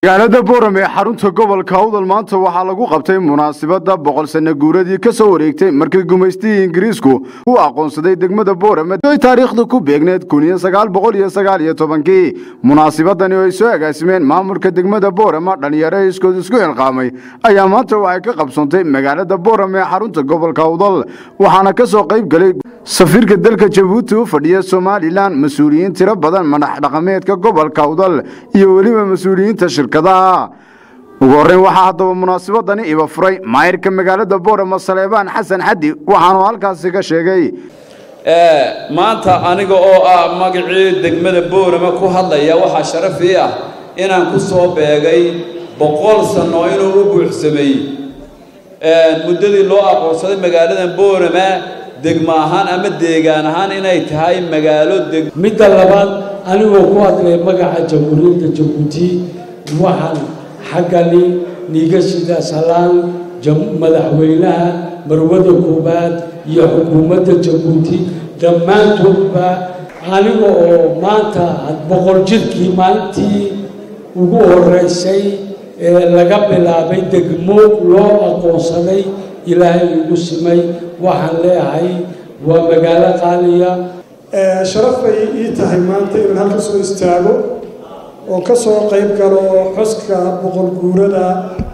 magaalada boorame ee xarunta gobolka awdal maanta waxaa lagu qabtay munaasabadda boqol sanno guuradii ka soo wareegtay markii gumaystihii ingiriisku u aqoonsaday degmada boorame oy taariikhda ku beegneed kun iyo sagaal boqol iyo sagaal iyo tobankii munaasabadani oo ay soo agaasimeen maamulka degmada boorame dhalinyaro iskood isku xilqaamay ayaa maanta waxay ka qabsantay magaalada boorame ee xarunta gobolka awdal waxaana ka soo qayb galay safiirka dalka jabuuti u fadhiya somalilan mas-uuliyiin tiro badan madax dhaqameedka gobolka awdal iyo weliba mas-uuliyiinta shirkadaha ugu horreyn waxaa haddaba munaasabadani iba furay maayirka magaalada boorama saleebaan xasan xaddi waxaanu halkaasi ka sheegay maanta aniga oo ah magacii degmada boorama ku hadlaya waxaa sharaf ii ah inaan ku soo beegay boqol sanno inuu u buuxsameeyey muddadii loo aqoonsaday magaaladan boorama degmo ahaan ama deegaan ahaan inay tahay magaalo deg midda labaad anigoo ku hadlay magaca jamhuuriyadda jabuuti waxaan xaggani niiga sida salaan madaxweynaha marwada koobaad iyo xukuumadda jabuuti dhammaantoodba aniga oo maanta boqol jirkii maalintii ugu horeysay ee laga bilaabay degmo loo aqoonsaday ilaahay igu simay waxaan leeyahay waa magaalo qaaliya sharaf bay ii tahay maanta inaan halka soo istaago oo ka soo qayb galo xuska boqol guurada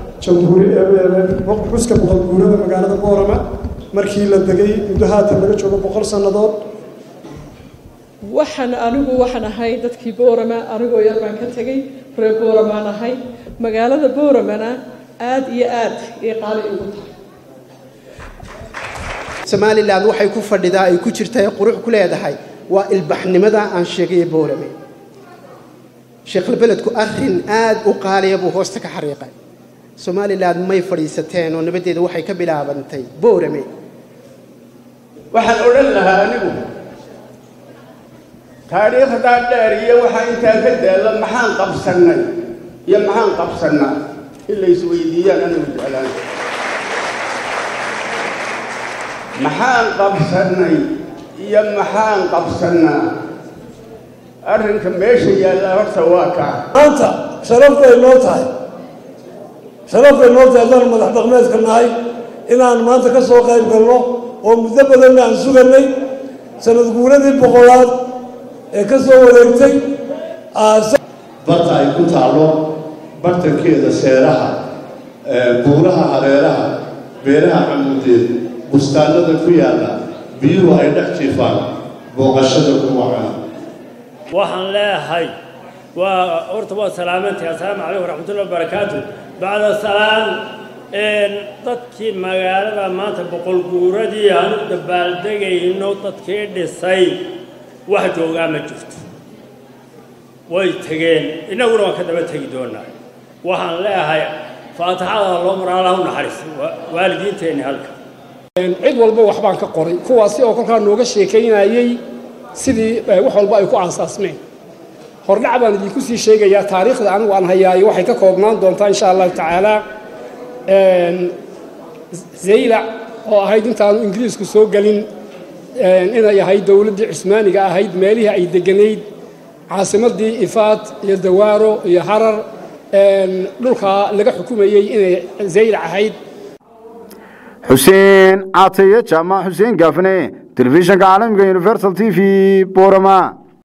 xuska boqol guurada magaalada boorama markii la degay muddo haatan laga joogo boqol sannadood waxaan anigu waxaan ahay dadkii boorama anigoo yar baan ka tegay reer booramaan ahay magaalada booramana aad iyo aad iyo qaali igu tahay somalilan waxay ku fadhidaa ay ku jirta ee qurux ku leedahay waa ilbaxnimada aan sheegay boorame sheekhalbeledku arrin aad u qaaliya buu hoosta ka xariiqay somalilan may fadhiisateen oo nabaddeeda waxay ka bilaabantay boorame waxaan odhan lahaa anigu taariikhdaa dheer iyo waxaa intaa ka daalla maxaan qabsannay iyo maxaan qabsannaa in la isweydiiyaan anigu jeclaan maxaan qabsannay iyo maxaan qabsannaa arrinka meesha yaallaa horta waa kaa maanta sharaf bay noo tahay sharaf bay noo tahay haddaan madax dhaqmeedka nahay inaan maanta ka soo qayb galno oo muddo badanna aan sugannay sanad guuradii boqolaad ee ka soo wareegtay barta ay ku taallo bartankeeda seeraha buuraha hareeraha beeraha camuudeed bustaanada ku yaalla biyuhu ay dhex jiifaan booqashada ku wacana waxaan leeyahay waa horta waa salaamantahay assalaamu calaykum waraxmatullahi wabarakaatu bacda salaan dadkii magaalada maanta boqol guuradii aan u dabaaldegayno dadkii dhisay wax joogaa ma jirto way tegeen innaguna waan ka daba tegi doonaa waxaan leeyahay faatixada loo maraalaha u naxariis waalidiinteenni halka cid walba waxbaan ka qoray kuwaasi oo kolkaa nooga sheekaynayey sidii wax walba ay ku aansaasmeen hordhac baan idinku sii sheegayaa taariikhda anigu aan hayaayo waxay ka koobnaan doontaa insha allahu tacaala zaylac oo ahayd intaanu ingiriisku soo gelin inay ahayd dowladdii cusmaaniga ahayd meelihii ay deganayd caasimaddii ifaad iyo dawaaro iyo harar dhulkaa laga xukumayey inay zaylac ahayd xuseen caataye jaamac xuseen gaafne telefishinka caalamiga universal t v borama